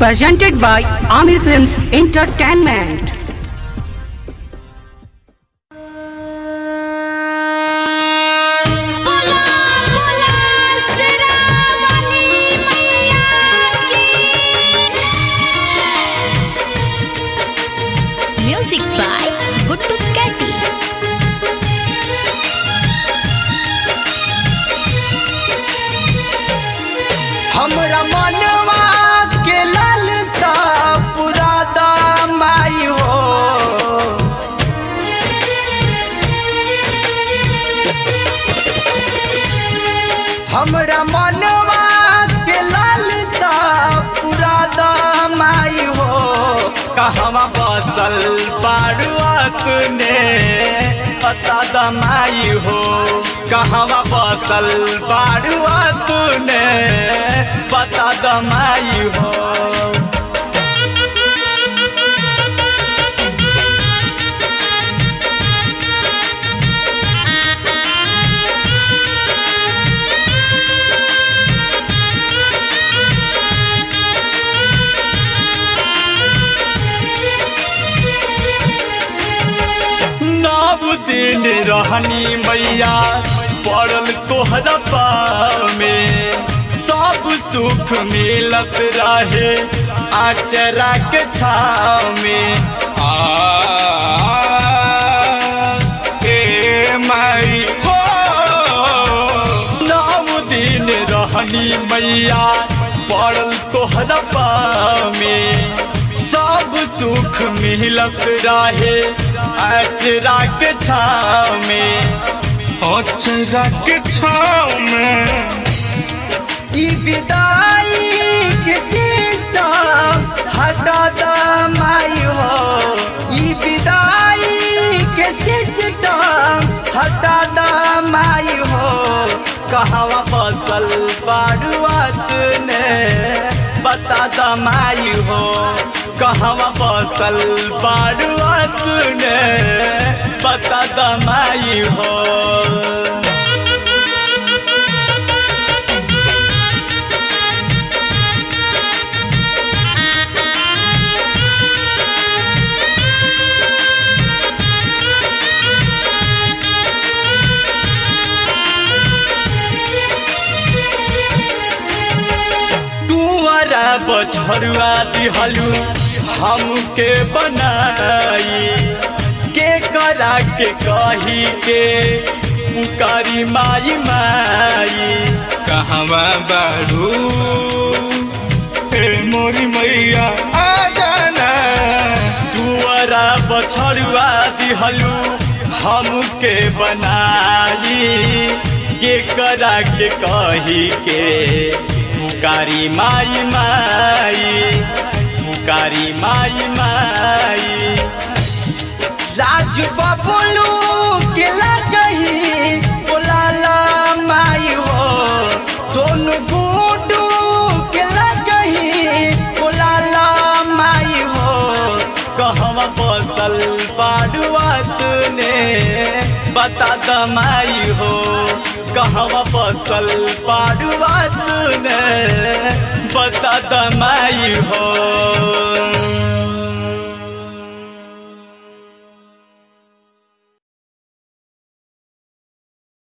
presented by Amir Films Entertainment. बोला बोला श्रावणी मैया की म्यूजिक बाय गुड्डू कैटी हमरा मनवा के लालसा पूरा दामाई हो हमरा मनवा के लालसा पूरा दामाई हो कहवा बसल बारुआत ने पता दमाई हो कहवा बसल बारुआत ने पता दमाई हो नव दिन रहनी मैया पड़ल तोहरा पाँव में सब सुख मिलत रहे आचरा के छाव में आ ए माई हो नव दिन रहनी मैया पड़ल तोहरा पाँव में सब सुख मिलत रहे अचरा के छाव में अचरा के छाव में ई विदाई के सिस्टम हटा दमाई हो ई विदाई के सिस्टम हटा दमाई हो कहवा बसल बारुआत ने बता दमाई हो कहवा बसल बारुआत ने बता दमाई हो टुअरा बछरुआ दिहलू हमके बनाई के करा के कही के पुकारी माई माई कहवा बारू हे मोरी मैया आ जाना टुअरा बछरुआ दिहलू हमके बनाई के करा के कही के पुकारी माई माई पुकारी माई माई राज बबलू के लगही बोलाला माई हो दोनों गुडू के लगही बोलाला माई हो कहवा बसल बाडुआत ने बता दमाई हो कहवा बसल बाडुआत ने बता दमाई हो